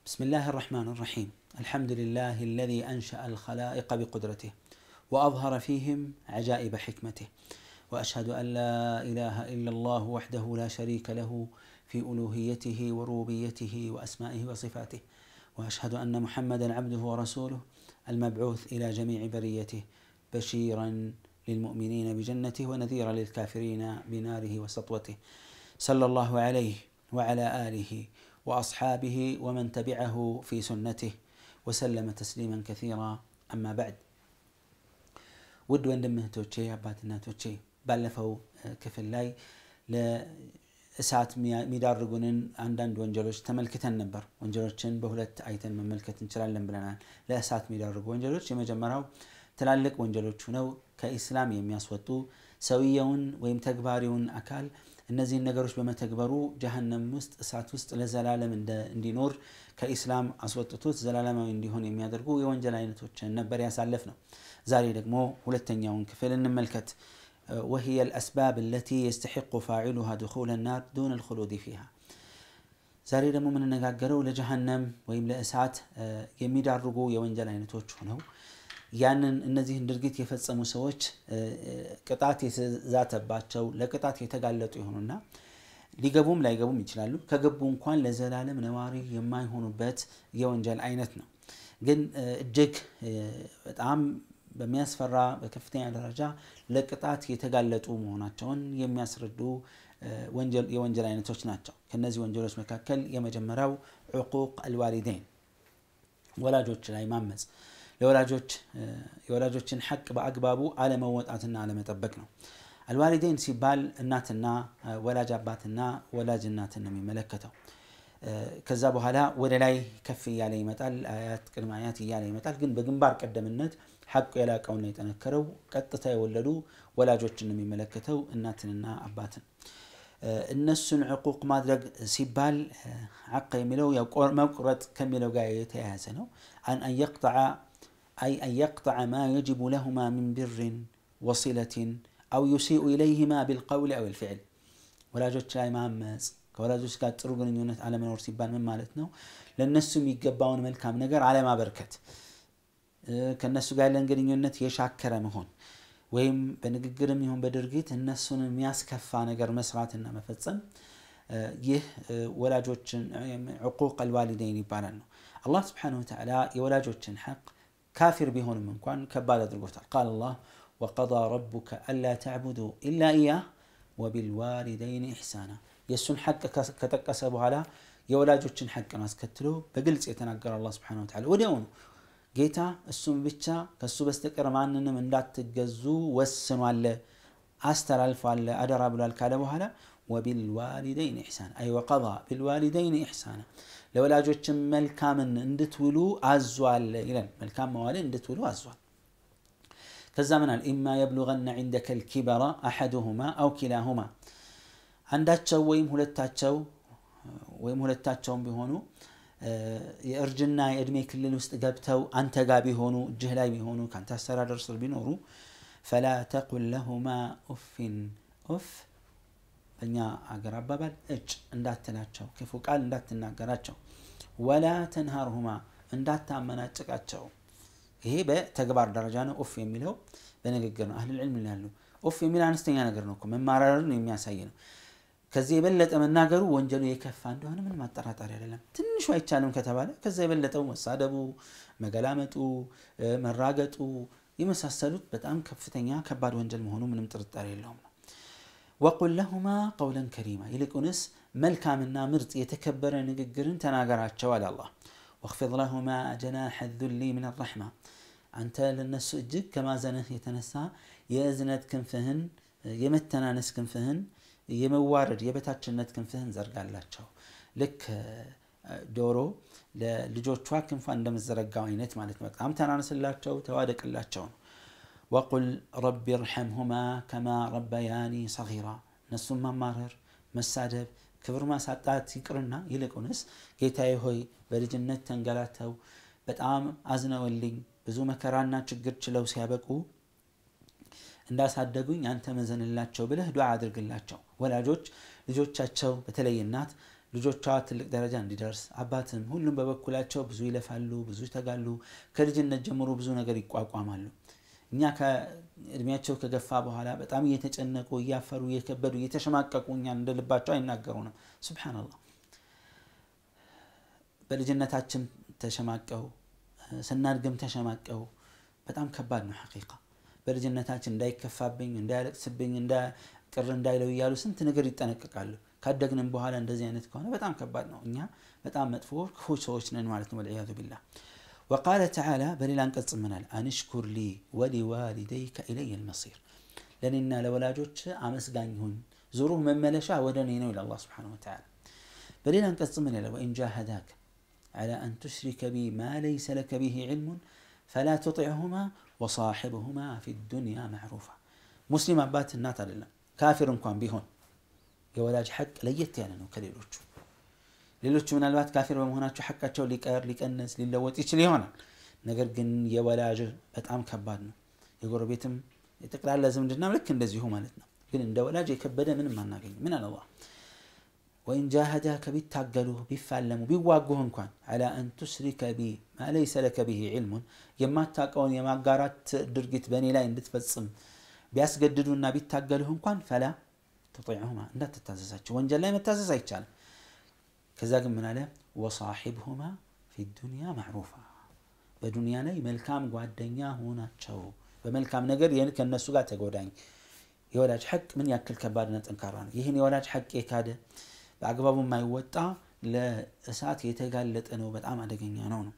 بسم الله الرحمن الرحيم الحمد لله الذي أنشأ الخلائق بقدرته وأظهر فيهم عجائب حكمته وأشهد أن لا إله إلا الله وحده لا شريك له في ألوهيته وربوبيته وأسمائه وصفاته وأشهد أن محمدا عبده ورسوله المبعوث إلى جميع بريته بشيرا للمؤمنين بجنته ونذيرا للكافرين بناره وسطوته صلى الله عليه وعلى آله وأصحابه ومن تبعه في سنته وسلم تسليما كثيرا أما بعد ውድ ወንድም እህቶቼ አባት እናቶቼ ባለፈው ክፍል ላይ ለእሳት የሚዳርጉንን አንዳንድ ወንጀሎች ተመልክተን ነበር ወንጀሎችን በሁለት አይተን መመልከት እንችላለን ብለናል ለእሳት የሚዳርጉ ወንጀሎች የመጀመሪያው ትላልቅ ወንጀሎች ሁነው ከኢስላም የሚያስወጡ ሰውየውን ወይም ተግባሪውን አካል እነዚህን ነገሮች በመተግበሩ ጀሀነም ውስጥ እሳት ውስጥ ለዘላለም እንዲኖር ከኢስላም አስወጥቶት ዘላለማዊ እንዲሆን የሚያደርጉ የወንጀል አይነቶችን ነበር ያሳለፍ ነው ዛሬ ደግሞ ሁለተኛውን ክፍል እንመልከት وهي الأسباب التي يستحق فاعلها دخول النار دون الخلود فيها ዛሬ ደግሞ የምንነጋገረው ለጀሀነም ወይም ለእሳት የሚዳርጉ የወንጀል አይነቶች ሆነው ያንን እነዚህን ድርጊት የፈጸሙ ሰዎች ቅጣት የተዛተባቸው ለቅጣት የተጋለጡ የሆኑና ሊገቡም ላይገቡም ይችላሉ ከገቡ እንኳን ለዘላለም ነዋሪ የማይሆኑበት የወንጀል አይነት ነው ግን እጅግ በጣም በሚያስፈራ በከፍተኛ ደረጃ ለቅጣት የተጋለጡ መሆናቸውን የሚያስረዱ የወንጀል አይነቶች ናቸው ከነዚህ ወንጀሎች መካከል የመጀመሪያው ዕቁቅ አልዋሊደይን ወላጆች ላይ ማመፅ ለወላጆች የወላጆችን ሐቅ በአግባቡ አለመወጣትና አለመጠበቅ ነው አልዋሊዴን ሲባል እናትና ወላጅ አባትና ወላጅ እናትን ነው የሚመለከተው ከዛ በኋላ ወደ ላይ ከፍ እያለ ይመጣል አያት ቅድመ አያት እያለ ይመጣል ግን በግንባር ቀደምነት ሐቁ የላቀውና የጠነከረው ቀጥታ የወለዱ ወላጆችን ነው የሚመለከተው እናትንና አባትን እነሱን ዕቁቅ ማድረግ ሲባል ዐቅ የሚለው መቁረጥ ከሚለው ጋር የተያያዘ ነው አን የቅጠዐ أي أن يقطع ما يجب لهما من بر وصلة أو يسيء إليهما بالقول أو الفعل ወላጆች ላይ ማመፅ ከወላጆች ጋር ጥሩ ግንኙነት አለመኖር ሲባል ምን ማለት ነው ለእነሱ የሚገባውን መልካም ነገር አለማበርከት ከእነሱ ጋር ያለን ግንኙነት የሻከረ መሆን ወይም በንግግርም ይሁን በድርጊት እነሱን የሚያስከፋ ነገር መስራትና መፈጸም ይህ ወላጆችን ዕቁቅ አልዋሊደይን ይባላል ነው አላህ ስብሓን ወተላ የወላጆችን ሐቅ ካፊር ቢሆንም እንኳን ከባድ አድርጎታል ቃል አላህ ወቀضى ረቡከ አላ ተዕቡዱ ኢላ ኢያህ ወቢልዋሊደይን ኢሕሳና የእሱን ሐቅ ከጠቀሰ በኋላ የወላጆችን ሐቅን አስከትሎ በግልጽ የተናገረ አላ ስብሓን ወተላ ወዲያውኑ ጌታ እሱም ብቻ ከእሱ በስተቀር ማንንም እንዳትገዙ ወስኗለ አስተላልፏለ አደራ ብሏል ካለ በኋላ ወቢልዋሊደይን ኢሕሳና አይ ወቀضى ቢልዋሊደይን ኢሕሳና ለወላጆችም መልካምን እንድትውሉ አዟል ይለን መልካም መዋልን እንድትውሉ አዟል ከዛ ምናል ኢማ የብሉغነ ዕንደከ ልኪበራ አሐዱሁማ አው ኪላሁማ አንዳቸው ወይም ሁለታቸው ወይም ሁለታቸውም ቢሆኑ የእርጅና የእድሜ ክልል ውስጥ ገብተው አንተ ጋር ቢሆኑ እጅህ ላይ ቢሆኑ ከአንተ አስተዳደር ስር ቢኖሩ ፈላ ተቁል ለሁማ ኡፊን ኡፍ በእኛ አገር አባባል እጭ እንዳትላቸው ክፉ ቃል እንዳትናገራቸው ወላ ተንሃርሁማ እንዳታመናጭቃቸው ይሄ በተግባር ደረጃ ነው ኡፍ የሚለው በንግግር ነው አህል ዕልም ያሉ ኡፍ የሚል አነስተኛ ነገር ነው መማረርን የሚያሳይ ነው ከዚህ የበለጠ መናገሩ ወንጀሉ የከፋ እንደሆነ ምን ማጠራጠር አይደለም ትንሹ አይቻልም ከተባለ ከዛ የበለጠው መሳደቡ መገላመጡ መራገጡ የመሳሰሉት በጣም ከፍተኛ ከባድ ወንጀል መሆኑ ምንም ጥርጣሬ የለውም ነው ወቁል ለሁማ ቀውለን ከሪማ ይልቁንስ መልካምና ምርጥ የተከበረ ንግግርን ተናገራቸው አለ አላህ ወክፊድ ለሁማ ጀናሐ ዙሊ ምን ረሕማ አንተ ለነሱ እጅግ ከማዘንህ የተነሳ የእዝነት ክንፍህን የመተናነስ ክንፍህን የመዋረድ የበታችነት ክንፍህን ዘርጋላቸው ልክ ዶሮ ለልጆቿ ክንፏ እንደምዘረጋው አይነት ማለት ነው በጣም ተናነስላቸው ተዋደቅላቸው ነው ወቁል ረቢ ርሐምሁማ ከማ ረበያኒ ሰጊራ እነሱም ማማረር መሳደብ ክብር ማሳጣት ይቅርና ይልቁንስ ጌታዬ ሆይ በልጅነት ተንገላተው በጣም አዝነውልኝ ብዙ መከራና ችግር ችለው ሲያበቁ እንዳሳደጉኝ አንተ መዘንላቸው ብለህ ዱዓ አድርግላቸው ወላጆች ልጆቻቸው በተለይ እናት ልጆቿ ትልቅ ደረጃ እንዲደርስ አባትም ሁሉም በበኩላቸው ብዙ ይለፋሉ፣ ብዙ ይተጋሉ። ከልጅነት ጀምሮ ብዙ ነገር ይቋቋማሉ። እኛ ከእድሜያቸው ከገፋ በኋላ በጣም እየተጨነቁ እያፈሩ እየከበዱ እየተሸማቀቁ እኛን እንደ ልባቸው አይናገሩንም። ሱብሓነላህ በልጅነታችን ተሸማቀው ስናድግም ተሸማቀው በጣም ከባድ ነው ሐቂቃ በልጅነታችን እንዳይከፋብኝ እንዳያለቅስብኝ ቅር እንዳይለው እያሉ ስንት ነገር ይጠነቀቃሉ ካደግንም በኋላ እንደዚህ አይነት ከሆነ በጣም ከባድ ነው እኛ በጣም መጥፎ ክፉ ሰዎች ነን ማለት ነው ወልዕያዙ ቢላህ ወቃለ ተዓላ በሌላ አንቀጽ ምናል አንሽኩር ሊ ወሊዋሊደይከ ኢለየ ልመሲር ለእኔና ለወላጆች አመስጋኝ ሁን ዙሩህ መመለሻ ወደ እኔ ነው ይላል አላህ ስብሓነሁ ወተዓላ በሌላ አንቀጽ ምን ይላል ወኢን ጃሃዳክ على أن تشرك بي ما ليس لك به علم فلا تطعهما وصاحبهما في الدنيا معروفا مسلم أبات النات لله كافر እንኳን ቢሆን የወላጅ ሐቅ ለየት ያለ ነው ከሌሎቹ ሌሎቹ ምናልባት ካፊር በመሆናቸው ሐቃቸው ሊቀር ሊቀንስ ሊለወጥ ይችል ይሆናል ነገር ግን የወላጅ በጣም ከባድ ነው የጎረቤትም የጠቅላላ ዝምድናም ልክ እንደዚሁ ማለት ነው ግን እንደ ወላጅ የከበደ ምንም አናገኝ ምን አለ አላህ ወኢን ጃሃዳከ ቢታገሉህ ቢፋለሙ ቢዋጉህ እንኳን አላ አን ቱስሪከ ቢ ማ ለይሰ ለከ ብሂ ዕልሙን የማታውቀውን የማጋራት ድርጊት በእኔ ላይ እንድትፈጽም ቢያስገድዱና ቢታገሉህ እንኳን ፈላ ተጢዕሁማ እንዳትታዘዛቸው ወንጀል ላይ መታዘዝ አይቻልም ከዛ ግን ምን አለ ወሳሒብሁማ ፊ ዱንያ ማዕሩፋ በዱንያ ላይ መልካም ጓደኛ ሆናቸው በመልካም ነገር ከእነሱ ጋር ተጎዳኝ የወላጅ ሐቅ ምን ያክል ከባድና ጠንካራ ነው ይህን የወላጅ ሐቅ የካደ በአግባቡ የማይወጣ ለእሳት የተጋለጠ ነው በጣም አደገኛ ነው ነው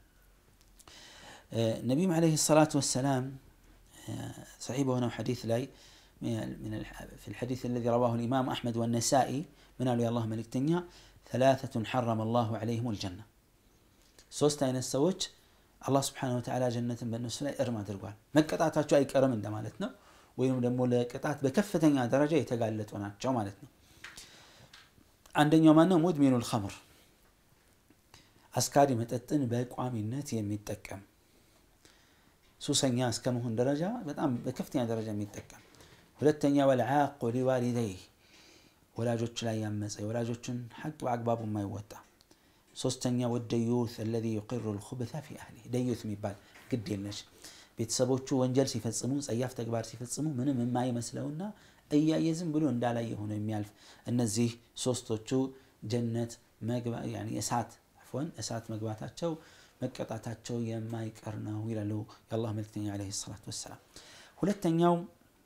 ነቢዩም ዓለይሂ ሰላቱ ወሰላም صحيح بهنا حديث لاي من في الحديث الذي رواه الإمام أحمد والنسائي من قالوا يا الله ملك تنيا ثلاثة حرم الله عليهم الجنة ሶስት አይነት ሰዎች አላህ ስብሓነሁ ወተዓላ ጀነትን በእነሱ ላይ እርም አድርጓል መቀጣታቸው አይቀርም እንደማለት ነው ወይም ደግሞ ለቅጣት በከፍተኛ ደረጃ የተጋለጡ ናቸው ማለት ነው አንደኛው ማነው ሙድሚኑ ልኸምር አስካሪ መጠጥን በቋሚነት የሚጠቀም ሱሰኛ እስከ መሆን ደረጃ በጣም በከፍተኛ ደረጃ የሚጠቀም ሁለተኛ ወልዓቁ ሊዋሊደይህ ወላጆች ላይ ያመፀ የወላጆችን ሐቅ በአግባቡ የማይወጣ ሶስተኛ ወደዩት አለዚ ዩቅሩ ልኹብተ ፊ አህሊ ደዩት የሚባል ግድ የለሽ ቤተሰቦቹ ወንጀል ሲፈጽሙ ጸያፍ ተግባር ሲፈጽሙ ምንም የማይመስለውና እያየ ዝም ብሎ እንዳላየ ሆኖ የሚያልፍ እነዚህ ሶስቶቹ ጀነት እሳት አፍወን እሳት መግባታቸው መቀጣታቸው የማይቀር ነው ይላሉ የአላህ መልክተኛ ዓለይሂ ሰላቱ ወሰላም ሁለተኛው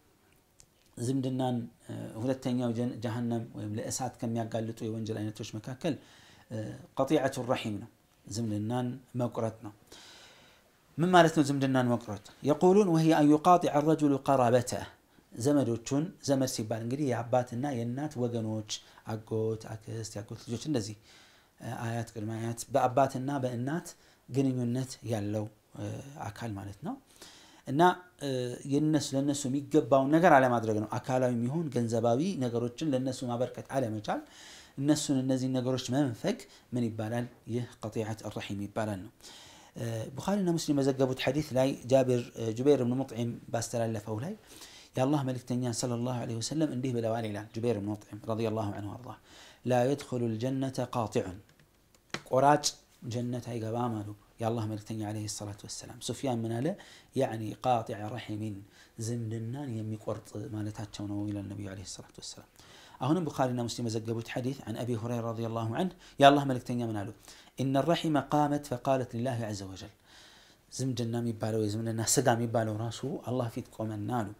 ዝምድናን ሁለተኛው ጀሃነም ወይም ለእሳት ከሚያጋልጡ የወንጀል አይነቶች መካከል ቀጢዐቱ ረሒም ነው ዝምድናን መቁረጥ ነው ምን ማለት ነው ዝምድናን መቁረጥ የቁሉን ወህየ አን ዩቃጢዐ ረጁሉ ቀራበተህ ዘመዶቹን ዘመድ ሲባል እንግዲህ የአባትና የእናት ወገኖች አጎት አክስት ያጎት ልጆች እንደዚህ አያት ቅድመ አያት በአባትና በእናት ግንኙነት ያለው አካል ማለት ነው እና የነሱ ለነሱ የሚገባውን ነገር አለማድረግ ነው አካላዊ የሚሆን ገንዘባዊ ነገሮችን ለነሱ ማበርከት አለመቻል እነሱን እነዚህ ነገሮች መንፈግ ምን ይባላል ይህ ቀጢዐት ረሒም ይባላል ነው ቡኻሪና ሙስሊም በዘገቡት ሐዲስ ላይ ጃቢር ጁበይር ብን ሙጥዒም ባስተላለፈው ላይ የአላህ መልክተኛ ሰለላሁ ዐለይሂ ወሰለም እንዲህ ብለዋል ይላል ጁበይር ብን ሙጥዒም ረዲየላሁ ዐንሁ አርዳ ላ የድኹሉ ልጀነተ ቃጢዑን ቆራጭ ጀነት አይገባም አሉ የአላህ መልክተኛ ዐለይሂ ሰላቱ ወሰላም ሱፊያን ምን አለ ያዕኒ ቃጢዐ ረሒሚን ዝምድናን የሚቆርጥ ማለታቸው ነው ይላል ነቢዩ ዐለይሂ ሰላቱ ወሰላም አሁንም ቡኻሪና ሙስሊም የዘገቡት ሐዲስ عن أبي هريرة رضي الله عنه يا الله ملكتنيا من قالوا إن الرحم قامت فقالت لله عز وجل زمدنا ميبالو زمدنا سقا ميبالو راسو الله فيت قومنا له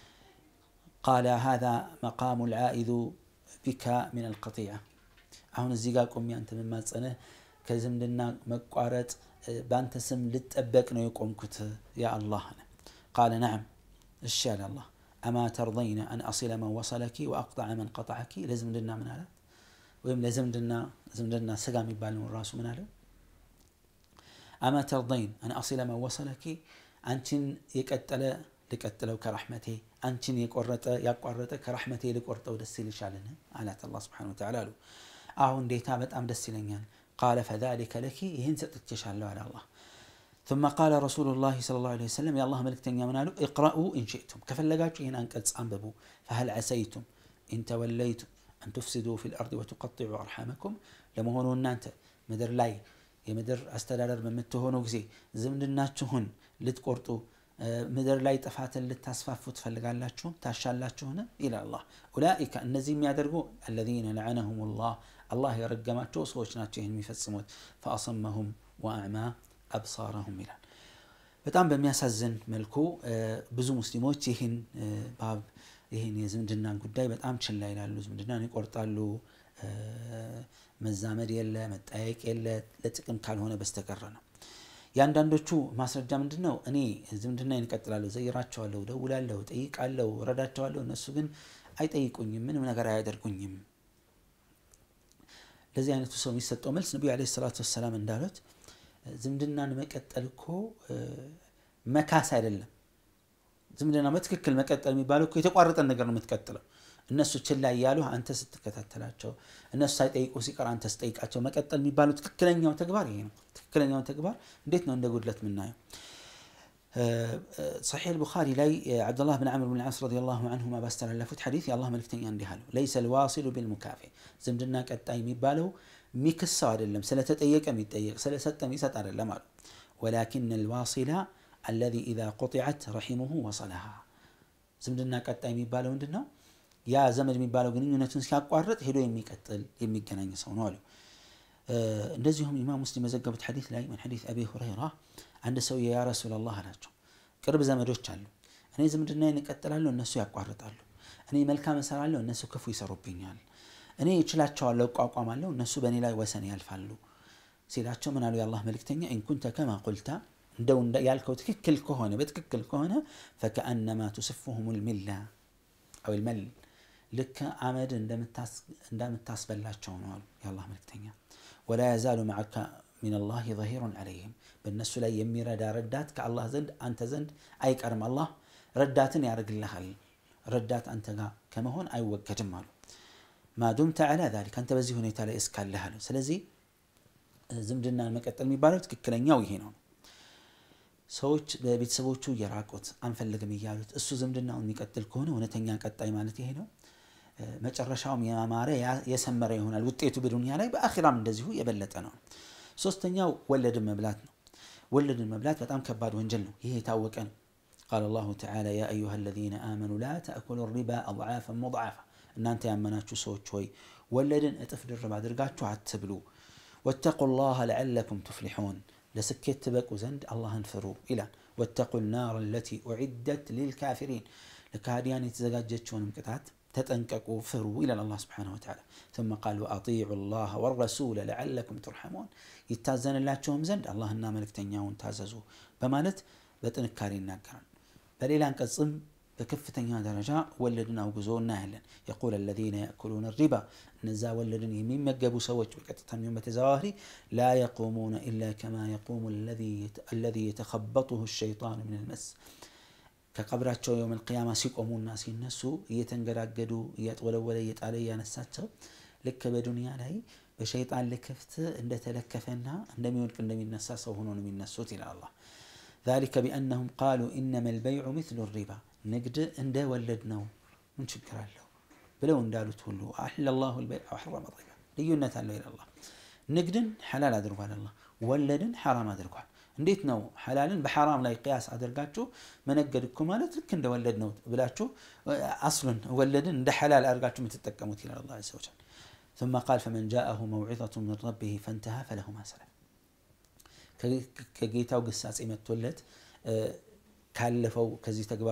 قال هذا مقام العائذ بك من القطيعة አሁን እዚህ ጋር ቆሜ አንተ መማጸንህ ከዝምድና መቋረጥ በአንተ ስም ልጠበቅ ነው የቆምኩት ያ አላህ ቃለ ነዓም እሺ ያለ አላህ አማ ተርضይነ አን አሲለ መን ወሰለኪ ወአቅጠዐ መን ቀጠዐኪ ለዝምድና ምን አለ ወይም ለዝምድና ዝምድና ስጋ የሚባል ነው ራሱ ምን አለ አማ ተርضይን አን አሲለ መን ወሰለኪ አንቺን የቀጠለ ልቀጥለው ከራሕመቴ አንቺን የቆረጠ ያቋረጠ ከራሕመቴ ልቆርጠው ደስ ይልሻልን አላት አላህ ስብሓነሁ ወተዓላ አሉ አሁ እንዴታ በጣም ደስ ይለኛል ቃለ ፈዛሊከ ለኪ ይህን ሰጥቼሻለሁ አለ አላህ ثم قال رسول الله صلى الله عليه وسلم يا الله ملك تنيا منالو اقرأوا إن شئتم كفلقاتوا هنا أنقذ أنببوا فهل عسيتم إن توليتم أن تفسدوا في الأرض وتقطعوا أرحامكم ለመሆኑ እናንተ ምድር ላይ የምድር አስተዳደር በምትሆኑ ጊዜ ዝምድናችሁን ልትቆርጡ ምድር ላይ ጥፋትን ልታስፋፉ ትፈልጋላችሁ ታሻላችሁን ይላል አላህ ኡላኢከ እነዚህ የሚያደርጉ አለዚነ ለዐነሁም ላህ አላህ የረገማቸው ሰዎች ናቸው ይህን የሚፈጽሙት ፈአሰመሁም ወአዕማ አብሳረሁም ይላል በጣም በሚያሳዝን መልኩ ብዙ ሙስሊሞች ይህን ባብ ይህን የዝምድናን ጉዳይ በጣም ችላ ይላሉ ዝምድናን ይቆርጣሉ መዛመድ የለ መጠያየቅ የለ ለጥቅም ካልሆነ በስተቀረ ነው የአንዳንዶቹ ማስረጃ ምንድን ነው እኔ ዝምድና ይንቀጥላለሁ ዘይራቸዋለሁ ደውላለሁ ጠይቃለሁ ረዳቸዋለሁ እነሱ ግን አይጠይቁኝም ምንም ነገር አያደርጉኝም ለዚህ አይነቱ ሰው የሚሰጠው መልስ ነቢዩ አለ ሰላቱ ወሰላም እንዳሉት ዝምድናን መቀጠል እኮ መካስ አይደለም ዝምድና በትክክል መቀጠል የሚባለው እኮ የተቋረጠን ነገር ነው የምትቀጥለው እነሱ ችላ እያሉ አንተ ስትከታተላቸው እነሱ ሳይጠይቁ ሲቀር አንተ ስጠይቃቸው መቀጠል የሚባለው ትክክለኛው ተግባር ይሄ ነው ትክክለኛው ተግባር እንዴት ነው እንደ ጉድለት የምናየው صحيح البخاري لاي عبد الله بن عمرو بن العاص رضي الله عنهما باستلفت حديث يا الله ملكتني عندي هالو ليس الواصل بالمكافئ زمدنا ቀጣይ የሚባለው የሚክሰው አይደለም ስለተጠየቀ የሚጠየቅ ስለሰጠ የሚሰጥ አይደለም አሉ ولكن الواصل الذي إذا قطعت رحمه وصلها ዝምድና ቀጣይ የሚባለው ምንድን ነው ያ ዘመድ የሚባለው ግንኙነቱን ሲያቋርጥ ሄዶ የሚቀጥል የሚገናኝ ሰው ነው አሉ እንደዚሁም ኢማም ሙስሊም የዘገቡት ሐዲስ ላይ ምን ሐዲስ አቢ ሁረይራ አንድ ሰው ያ ረሱላላህ አላቸው ቅርብ ዘመዶች አሉ እኔ ዝምድናዬን እቀጥላለሁ እነሱ ያቋርጣሉ እኔ መልካም እሰራለሁ እነሱ ክፉ ይሰሩብኛል እኔ እችላቸዋለሁ እቋቋማለሁ እነሱ በእኔ ላይ ወሰን ያልፋሉ ሲላቸው ምን አሉ የአላህ መልክተኛ ኢንኩንተ ከማ ቁልታ እንደው ያልከው ትክክል ከሆነ በትክክል ከሆነ ፈከአነማ ቱስፉሁም ልሚላ አው ልመል ልክ አመድ እንደምታስበላቸው ነው አሉ የአላህ መልክተኛ ወላ የዛሉ ማዓካ ሚን ላህ ظሂሩን ዓለይህም በእነሱ ላይ የሚረዳ ረዳት ከአላህ ዘንድ አንተ ዘንድ አይቀርም አላህ ረዳትን ያደርግልሃል ረዳት አንተ ጋር ከመሆን አይወገድም አሉ ማዱምተ ዓላ ዛሊክ አንተ በዚህ ሁኔታ ላይ እስካለህ አሉ ስለዚህ ዝምድናን መቀጠል የሚባለው ትክክለኛው ይሄ ነው ሰዎች በቤተሰቦቹ እየራቁት አንፈልግም እያሉት እሱ ዝምድናውን የሚቀጥል ከሆነ እውነተኛ ቀጣይ ማለት ይሄ ነው መጨረሻውም ያማረ የሰመረ ይሆናል ውጤቱ በዱንያ ላይ በአኺራም እንደዚሁ የበለጠ ነው ሶስተኛው ወለድን መብላት ነው ወለድን መብላት በጣም ከባድ ወንጀል ነው ይሄ የታወቀ ነው قال الله تعالى يا أيها الذين آمنوا لا تأكلوا الربا أضعافا مضاعفة እናንተ ያመናችሁ ሰዎች ሆይ ወለድን እጥፍ ድርብ አድርጋችሁ አትብሉ ወተቁ ላህ ለዓለኩም ትፍሊሑን ለስኬት ትበቁ ዘንድ አላህን ፍሩ ይላል ወተቁ ናር ለቲ ኡዒደት ሊልካፊሪን ለካህዲያን የተዘጋጀችውንም ቅጣት ተጠንቀቁ ፍሩ ይላል አላህ ስብሓነሁ ወተዓላ ثم قال وأطيعوا الله والرسول لعلكم ترحمون ይታዘንላቸውም ዘንድ አላህና መልእክተኛውን ታዘዙ በማለት በጥንካሬ ይናገራል በሌላ አንቀጽም በከፍተኛ ደረጃ ወለድን አውግዞ እናያለን የቁል አለዚነ ያእኩሉነ ሪባ እነዛ ወለድን የሚመገቡ ሰዎች በቀጥታ የሚሆን በተዘዋዋሪ ላ የቁሙነ ኢላ ከማ የቁሙ አለዚ የተኸበጡሁ ሸይጣኑ ምን ልመስ ከቀብራቸው የውም ልቅያማ ሲቆሙና ሲነሱ እየተንገዳገዱ እያጥወለወለ እየጣለ እያነሳቸው ልክ በዱንያ ላይ በሸይጣን ልክፍት እንደተለከፈና እንደሚወድቅ እንደሚነሳ ሰው ሆኖ ነው የሚነሱት ይላል አላህ ذلك بأنهم قالوا إنما البيع مثل الربا ንግድ እንደ ወለድ ነው ምን ችግር አለው ብለው እንዳሉት ሁሉ አሕለ ላሁ ልበይዕ ወሐረመ ሪባ ልዩነት አለው ይላል አላህ ንግድን ሐላል አድርጓል አላህ ወለድን ሐራም አድርጓል እንዴት ነው ሐላልን በሐራም ላይ ቅያስ አድርጋችሁ መነገድ እኮ ማለት ልክ እንደ ወለድ ነው ብላችሁ አስሉን ወለድን እንደ ሐላል አድርጋችሁ የምትጠቀሙት ይላል አላህ ዐዘ ወጀል ثم قال فمن جاءه موعظة من ربه فانتهى فله ما سلف ከጌታው ግሳጼ መጥቶለት ካለፈው ከዚህ ተግባሩ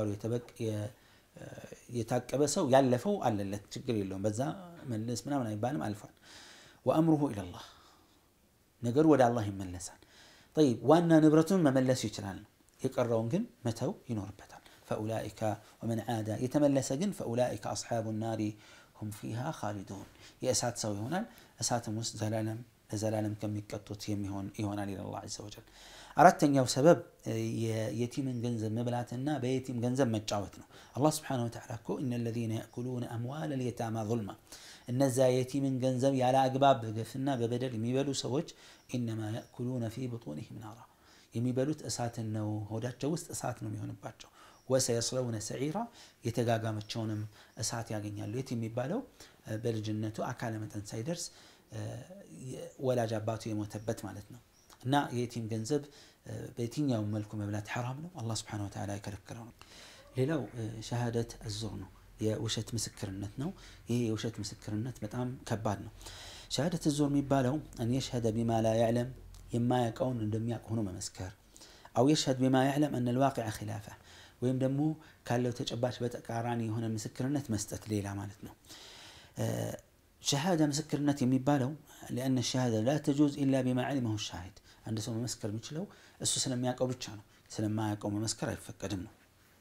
የታቀበ ሰው ያለፈው አለለት ችግር የለውም በዛ መልስ ምናምን አይባልም አልፏል ወአምሩሁ ኢለላህ ነገሩ ወደ አላህ ይመለሳል ጠይብ ዋና ንብረቱን መመለስ ይችላል የቀረውን ግን መተው ይኖርበታል ፈኡላኢከ ወመን ዓዳ የተመለሰ ግን ፈኡላኢከ አስሓቡ ናሪ ሁም ፊሃ ካሊዱን የእሳት ሰው ይሆናል እሳትም ውስጥ ዘላለም ለዘላለም ከሚቀጡት የሚሆን ይሆናል ይላል አላህ ዐዘ ወጀል አራተኛው ሰበብ የየቲምን ገንዘብ መብላትና በየቲም ገንዘብ መጫወት ነው አላህ ስብሓነሁ ወተዓላ እኮ እነ ለዚነ ያእኩሉነ አምዋል ልየታማ ظልማ እነዚያ የቲምን ገንዘብ ያለ አግባብ በግፍና በበደል የሚበሉ ሰዎች ኢነማ ያእኩሉነ ፊ ብጡኒሂም ናራ የሚበሉት እሳትን ነው ሆዳቸው ውስጥ እሳት ነው የሚሆንባቸው ወሰየስለውነ ሰዒራ የተጋጋመቸውንም እሳት ያገኛሉ የት የሚባለው በልጅነቱ አካለ መጠን ሳይደርስ ወላጅ አባቱ የሞተበት ማለት ነው እና የየቲም ገንዘብ በየትኛውም መልኩ መብላት ሐራም ነው። አላህ ስብሐነሁ ወተዓላ የከለከለው ነው። ሌላው ሸሃደት አዙር ነው፣ የውሸት ምስክርነት ነው። ይህ የውሸት ምስክርነት በጣም ከባድ ነው። ሸሃደት አዙር የሚባለው አን የሽሀደ ቢማ ላ ያዕለም የማያውቀውን እንደሚያውቅ ሆኖ መመስከር፣ አው የሽሀድ ቢማ ያዕለም አን ልዋቂዐ ኺላፈ ወይም ደግሞ ካለው ተጨባጭ በተቃራኒ የሆነ ምስክርነት መስጠት ሌላ ማለት ነው። ሸሃዳ ምስክርነት የሚባለው ሊአነ ሸሃዳ ላ ተጁዝ ኢላ ቢማ ዐሊመሁ ሻሂድ አንድ ሰው መመስከር የሚችለው እሱ ስለሚያውቀው ብቻ ነው። ስለማያውቀው መመስከር አይፈቀድም ነው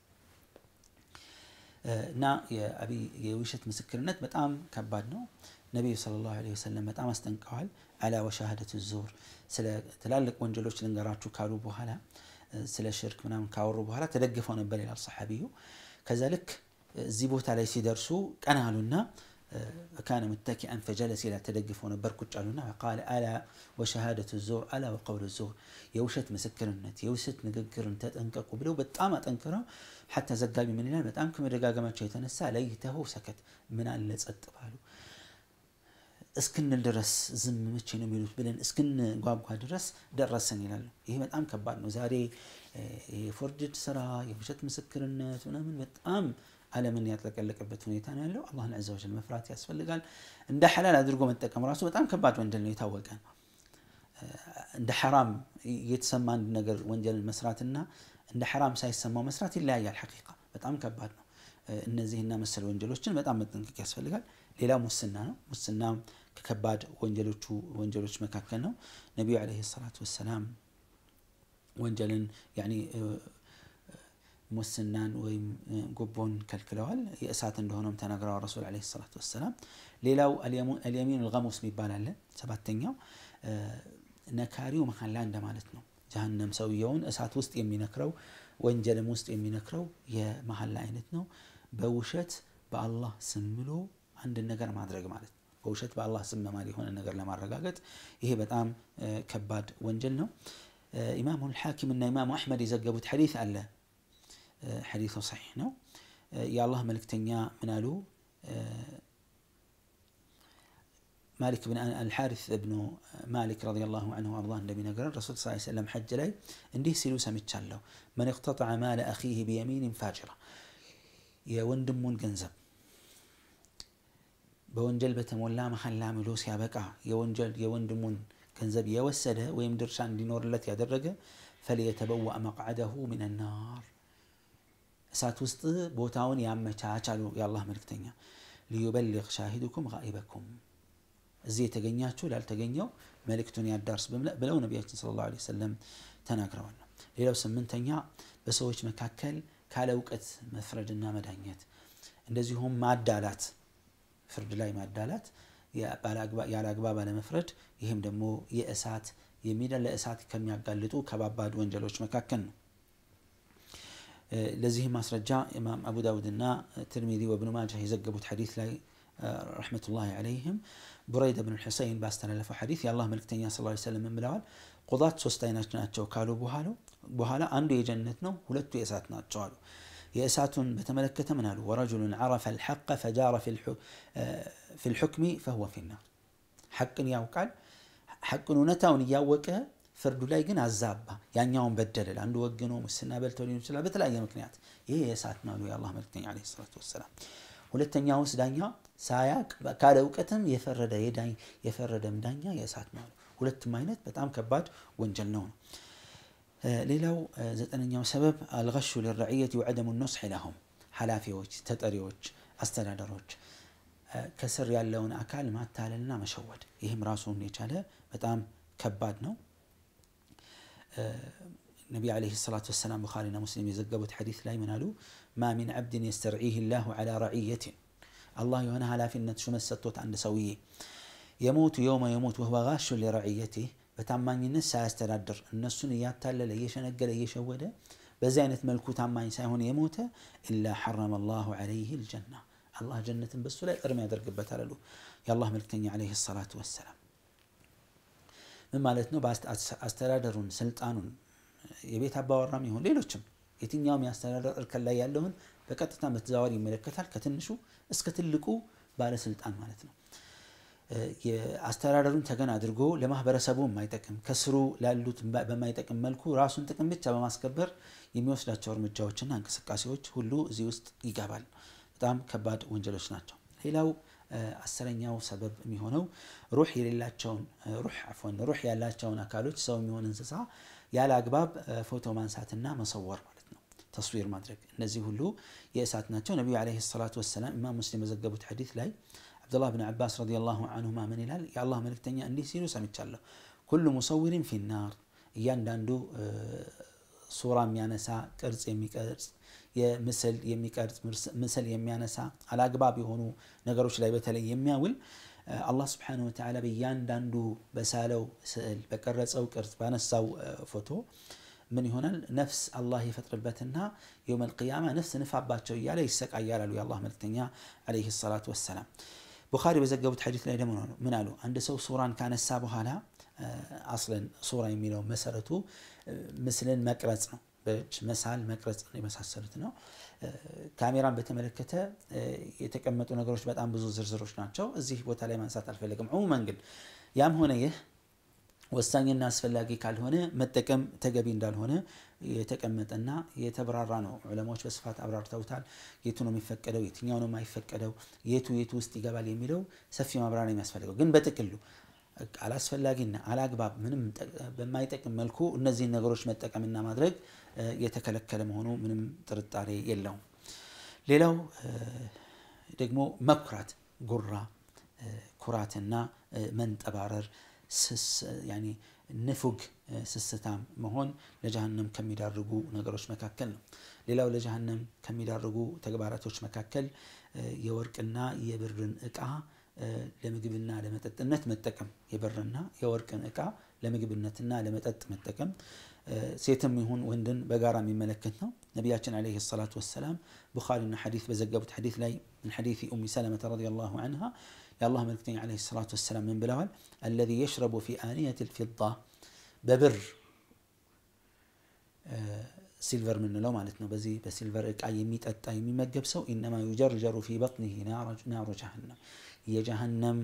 እና የውሸት ምስክርነት በጣም ከባድ ነው። ነቢዩ ሰለላሁ ዐለይሂ ወሰለም በጣም አስጠንቀዋል። አላ ወሻሃደቱ ዙር ስለ ትላልቅ ወንጀሎች ልንገራችሁ ካሉ በኋላ ስለ ሽርክ ምናምን ካወሩ በኋላ ተደግፈው ነበር ይላል ሰሓቢዩ። ከዛ ልክ እዚህ ቦታ ላይ ሲደርሱ ቀና አሉና ካነ ሙተኪአን ፈጀለስ ይላል ተደግፈው ነበር ቁጭ አሉና ቃለ አላ ወሸሃደቱ ዙር አላ ወቀውሉ ዙር የውሸት ምስክርነት የውሸት ንግግርን ተጠንቀቁ ብለው በጣም አጠንክረው ሐታ ዘጋቢ ምን ይላል በጣም ከመደጋገማቸው የተነሳ ለይተው ሰከት ምን አለ ጸጥ ባሉ እስክንል ድረስ ዝም መቼ ነው የሚሉት ብለን እስክንጓጓ ድረስ ደረሰን ይላሉ። ይሄ በጣም ከባድ ነው። ዛሬ የፎርጅድ ስራ የውሸት ምስክርነት ምናምን በጣም ዓለምን ያጥለቀለቀበት ሁኔታ ነው ያለው። አላህን ዐዘ ወጀል መፍራት ያስፈልጋል። እንደ ሐላል አድርጎ መጠቀም ራሱ በጣም ከባድ ወንጀል ነው፣ የታወቀ ነው። እንደ ሐራም የተሰማ አንድ ነገር ወንጀልን መስራትና እንደ ሐራም ሳይሰማው መስራት ይለያያል። ሐቂቃ በጣም ከባድ ነው። እነዚህና መሰል ወንጀሎችን በጣም መጠንቀቅ ያስፈልጋል። ሌላ ሙስና ነው። ሙስና ከከባድ ወንጀሎቹ ወንጀሎች መካከል ነው። ነቢዩ ዓለይሂ ሰላቱ ወሰላም ወንጀልን ያኒ ሙስናን ወይም ጉቦን ከልክለዋል። የእሳት እንደሆነም ተናግረዋል ረሱል ዓለይሂ ሰላቱ ወሰላም። ሌላው አልየሚን አልገሙስ የሚባል አለ። ሰባተኛው ነካሪው መሐላ እንደማለት ነው። ጀሀነም ሰውየውን እሳት ውስጥ የሚነክረው ወንጀልም ውስጥ የሚነክረው የመሐላ አይነት ነው። በውሸት በአላህ ስም ብሎ አንድን ነገር ማድረግ ማለት ነው። በውሸት በአላህ ስም መማል የሆነ ነገር ለማረጋገጥ ይሄ በጣም ከባድ ወንጀል ነው። ኢማሙ ልሓኪም እና ኢማሙ አሕመድ የዘገቡት ሐዲስ አለ። ሐዲሱ ሰሒሕ ነው። የአላህ መልእክተኛ ምን አሉ? ማሊክ ብን አልሓሪስ እብኑ ማሊክ ረዲየላሁ ዐንሁ አርዳ እንደሚነግረን ረሱል ስ ሰለም ሐጅ ላይ እንዲህ ሲሉ ሰምቻለሁ። መን እቅተጠዐ ማለ አኺህ ቢየሚንን ፋጅራ የወንድሙን ገንዘብ በወንጀል በተሞላ መሐላ ምሎ ሲያበቃ የወንጀል የወንድሙን ገንዘብ የወሰደ ወይም ድርሻ እንዲኖርለት ያደረገ ፈልየተበወእ መቅዓደሁ ሚን ናር እሳት ውስጥ ቦታውን ያመቻች አሉ የአላህ መልክተኛ። ሊዩበሊግ ሻሂዱኩም ጋኢበኩም እዚህ የተገኛችሁ ላልተገኘው መልእክቱን ያዳርስ ብለው ነቢያችን ሰለላሁ ዐለይሂ ወሰለም ተናግረዋል። ሌላው ስምንተኛ በሰዎች መካከል ካለ እውቀት መፍረድና መዳኘት፣ እንደዚሁም ማዳላት፣ ፍርድ ላይ ማዳላት፣ ያለ አግባብ አለመፍረድ። ይህም ደግሞ የእሳት የሚዳ ለእሳት ከሚያጋልጡ ከባባድ ወንጀሎች መካከል ነው። ለዚህም ማስረጃ ኢማም አቡ ዳውድና ትርሚዚ ወብኑ ማጃህ የዘገቡት ሐዲስ ላይ ረሕመቱላሂ ዐለይህም ቡረይዳ ብን ሑሰይን ባስተላለፈው ሐዲስ የአላህ መልክተኛ ሰለላሁ ዐለይሂ ወሰለም ብለዋል፣ ቁጣት ሶስት አይነት ናቸው ካሉ በኋላ አንዱ የጀነት ነው፣ ሁለቱ የእሳት ናቸው አሉ። የእሳቱን በተመለከተ ምን አሉ? ወረጁሉን ዐረፈ አልሐቀ ፈጃረ ፊ ልሑክሚ ፈሁወ ፊናር ሐቅን ያውቃል ሐቅን እውነታውን እያወቀ ፍርዱ ላይ ግን አዛባ፣ ያኛውን በደለል፣ አንዱ ወግኖ ሙስና በልቶ ሊሆን ይችላል በተለያየ ምክንያት። ይሄ የእሳት ነው የአላህ መልክተኛ ዐለይሂ ሰላቱ ወሰላም። ሁለተኛውስ ዳኛ ሳያቅ ካለ እውቀትም የፈረደ የፈረደም ዳኛ የእሳት ነው። ሁለቱም አይነት በጣም ከባድ ወንጀል ነው። ሌላው ዘጠነኛው ሰበብ አልገሹ ልረዕየት ወዐደሙ ኑስሒ ለሁም ኃላፊዎች፣ ተጠሪዎች፣ አስተዳደሮች ከስር ያለውን አካል ማታለልና መሸወድ። ይህም ራሱን የቻለ በጣም ከባድ ነው። ነቢ ዓለይሂ ሰላቱ ወሰላም ቡኻሪና ሙስሊም የዘገቡት ሐዲስ ላይ ምን አሉ? ማ ሚን ዓብድን የስተርዒህ ላሁ ዐላ ረዕየትን አላህ የሆነ ኃላፊነት ሹመት ሰጥቶት አንድ ሰውዬ የሞቱ የውመ የሞት ወህወ ጋሹን ሊረዕየቲህ በታማኝነት ሳያስተዳድር እነሱን እያታለለ እየሸነገለ እየሸወደ በዚህ አይነት መልኩ ታማኝ ሳይሆን የሞተ ኢላ ሐረመ ላሁ ዐለይህ ልጀና አላህ ጀነትን በሱ ላይ እርም ያደርግበታል አሉ የአላህ መልክተኛ ዓለይሂ ሰላቱ ወሰላም። ምን ማለት ነው? አስተዳደሩን፣ ስልጣኑን የቤት አባወራም ይሁን ሌሎችም የትኛውም የአስተዳደር እርከን ላይ ያለውን በቀጥታ በተዘዋዋሪ ይመለከታል። ከትንሹ እስከ ትልቁ ባለስልጣን ማለት ነው። አስተዳደሩን ተገን አድርጎ ለማህበረሰቡ የማይጠቅም ከስሩ ላሉት በማይጠቅም መልኩ ራሱን ጥቅም ብቻ በማስከበር የሚወስዳቸው እርምጃዎችና እንቅስቃሴዎች ሁሉ እዚህ ውስጥ ይገባል። በጣም ከባድ ወንጀሎች ናቸው። ሌላው አስረኛው ሰበብ የሚሆነው ሩህ የሌላቸውን ሩህ አፎን ሩህ ያላቸውን አካሎች ሰው የሚሆን እንስሳ ያለ አግባብ ፎቶ ማንሳትና መሰወር ማለት ነው። ተስዊር ማድረግ እነዚህ ሁሉ የእሳት ናቸው። ነቢዩ ዓለይሂ ሰላቱ ወሰላም ኢማም ሙስሊም በዘገቡት ሐዲስ ላይ አብዱላህ ብን ዓባስ ረዲየላሁ አንሁማ ምን ይላል? የአላህ መልእክተኛ እንዲህ ሲሉ ሰምቻለሁ። ኩሉ ሙሰዊሪን ፊናር፣ እያንዳንዱ ሱራ የሚያነሳ ቅርጽ የሚቀርጽ የምስል የሚቀርጽ ምስል የሚያነሳ አላግባብ የሆኑ ነገሮች ላይ በተለይ የሚያውል አላህ ስብሓነሁ ወተዓላ በእያንዳንዱ በሳለው ስዕል በቀረጸው ቅርጽ ባነሳው ፎቶ ምን ይሆናል? ነፍስ አላህ የፈጥርበትና የውመል ቂያማ ነፍስ ንፋባቸው እያለ ይሰቃያል አሉ የአላህ መልክተኛ ዓለይሂ ሰላቱ ወሰላም። ቡኻሪ በዘገቡት ሐዲስ ላይ ደግሞ ምን አሉ? አንድ ሰው ሱራን ካነሳ በኋላ አስለን ሱራ የሚለው መሰረቱ ምስልን መቅረጽ ነው። በእጅ መሳል፣ መቅረጽ የመሳሰሉት ነው። ካሜራን በተመለከተ የተቀመጡ ነገሮች በጣም ብዙ ዝርዝሮች ናቸው። እዚህ ቦታ ላይ ማንሳት አልፈለግም። ዑሙመን ግን ያም ሆነ ይህ ወሳኝና አስፈላጊ ካልሆነ መጠቀም ተገቢ እንዳልሆነ የተቀመጠና የተብራራ ነው። ዑለማዎች በስፋት አብራርተውታል። የቱ ነው የሚፈቀደው፣ የትኛው ነው የማይፈቀደው፣ የቱ የቱ ውስጥ ይገባል የሚለው ሰፊ ማብራሪያ የሚያስፈልገው ግን በጥቅሉ አላስፈላጊና አላግባብ ምንም በማይጠቅም መልኩ እነዚህን ነገሮች መጠቀምና ማድረግ የተከለከለ መሆኑ ምንም ጥርጣሬ የለውም። ሌላው ደግሞ መኩራት፣ ጉራ፣ ኩራትና መንጠባረር ያኒ ንፉግ ስስታም መሆን ለጀሃነም ከሚዳርጉ ነገሮች መካከል ነው። ሌላው ለጀሃነም ከሚዳርጉ ተግባራቶች መካከል የወርቅና የብርን እቃ ለምግብና ለመጠጥነት መጠቀም የብርና የወርቅን እቃ ለምግብነትና ለመጠጥ መጠቀም ሴትም ይሁን ወንድን በጋራ የሚመለከት ነው። ነቢያችን ዓለይሂ ሰላቱ ወሰላም ቡኻሪና ሐዲስ በዘገቡት ሐዲስ ላይ ምን ሐዲስ ኡሚ ሰለመተ ረዲየላሁ ዐንሃ የአላህ መልክተኛ ዓለይሂ ሰላቱ ወሰላም ምን ብለዋል? አለዚ የሽረቡ ፊ አንየት ልፊዳ በብር ሲልቨር የምንለው ማለት ነው። በዚህ በሲልቨር እቃ የሚጠጣ የሚመገብ ሰው ኢነማ ዩጀርጀሩ ፊ በጥኒሂ ናሩ ጀሃነም የጀሃነም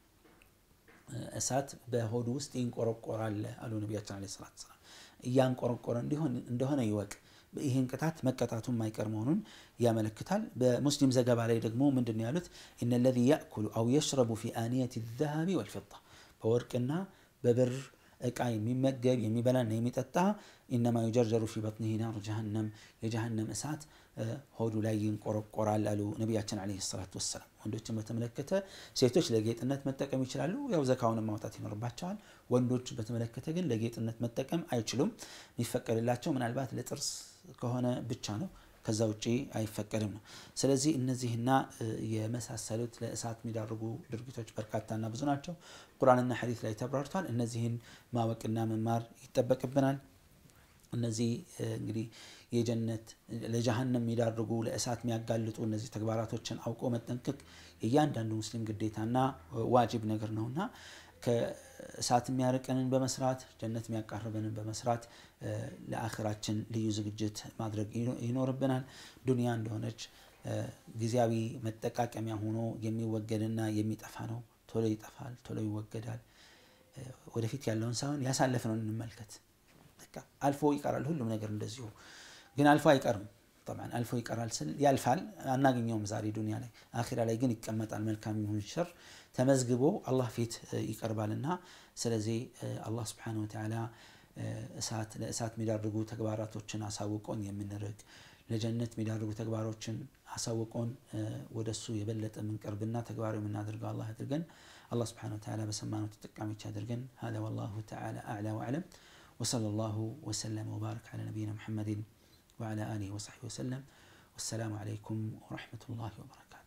እሳት በሆዱ ውስጥ ይንቆረቆራል አሉ ነቢያችን ዓለይሂ ሰላቱ ወሰላም። እያንቆረቆረ እንዲሆን እንደሆነ ይወቅ። ይህን ቅጣት መቀጣቱ የማይቀር መሆኑን ያመለክታል። በሙስሊም ዘገባ ላይ ደግሞ ምንድን ነው ያሉት? ኢነ ለዚ ያእኩሉ አው የሽረቡ ፊ አንየት ዘሀቢ ወልፊዳ በወርቅና በብር እቃ የሚመገብ የሚበላና የሚጠጣ ኢነማ ዩጀርጀሩ ፊ በጥኒሂ ናሩ ጀሃነም የጀሃነም እሳት ሆዱ ላይ ይንቆረቆራል አሉ ነቢያችን ዓለይሂ ሰላቱ ወሰላም። ወንዶችን በተመለከተ ሴቶች ለጌጥነት መጠቀም ይችላሉ፣ ያው ዘካውን ማውጣት ይኖርባቸዋል። ወንዶች በተመለከተ ግን ለጌጥነት መጠቀም አይችሉም። የሚፈቀድላቸው ምናልባት ለጥርስ ከሆነ ብቻ ነው። ከዛ ውጪ አይፈቀድም ነው። ስለዚህ እነዚህና የመሳሰሉት ለእሳት የሚዳርጉ ድርጊቶች በርካታና ብዙ ናቸው። ቁርአንና ሐዲስ ላይ ተብራርቷል። እነዚህን ማወቅና መማር ይጠበቅብናል። እነዚህ እንግዲህ የጀነት ለጀሃነም የሚዳርጉ ለእሳት የሚያጋልጡ እነዚህ ተግባራቶችን አውቆ መጠንቀቅ የእያንዳንዱ ሙስሊም ግዴታና ዋጅብ ነገር ነውና ከእሳት የሚያርቀንን በመስራት ጀነት የሚያቃርበንን በመስራት ለአኽራችን ልዩ ዝግጅት ማድረግ ይኖርብናል። ዱንያ እንደሆነች ጊዜያዊ መጠቃቀሚያ ሆኖ የሚወገድና የሚጠፋ ነው። ቶሎ ይጠፋል፣ ቶሎ ይወገዳል። ወደፊት ያለውን ሳይሆን ያሳለፍነውን እንመልከት። አልፎ ይቀራል ሁሉም ነገር እንደዚሁ ግን አልፎ አይቀርም። ጠብዓን አልፎ ይቀራል ስል ያልፋል፣ አናገኘውም ዛሬ ዱንያ ላይ። አኺራ ላይ ግን ይቀመጣል። መልካም ይሁን ሸር ተመዝግቦ አላህ ፊት ይቀርባልና ስለዚህ አላህ ስብሓነሁ ወተዓላ እሳት ለእሳት የሚዳርጉ ተግባራቶችን አሳውቆን የምንርቅ ለጀነት የሚዳርጉ ተግባሮችን አሳውቆን ወደሱ የበለጠ የምንቀርብና ተግባራዊ የምናደርገው አላህ አድርገን አላህ ስብሓነሁ ወተዓላ በሰማነው ተጠቃሚዎች አድርገን ሀዛ ወላሁ ተዓላ አዕላ ወአዕለም وصلى الله وسلم وبارك على نبينا محمد وعلى آله وصحبه وسلم والسلام عليكم ورحمة الله وبركاته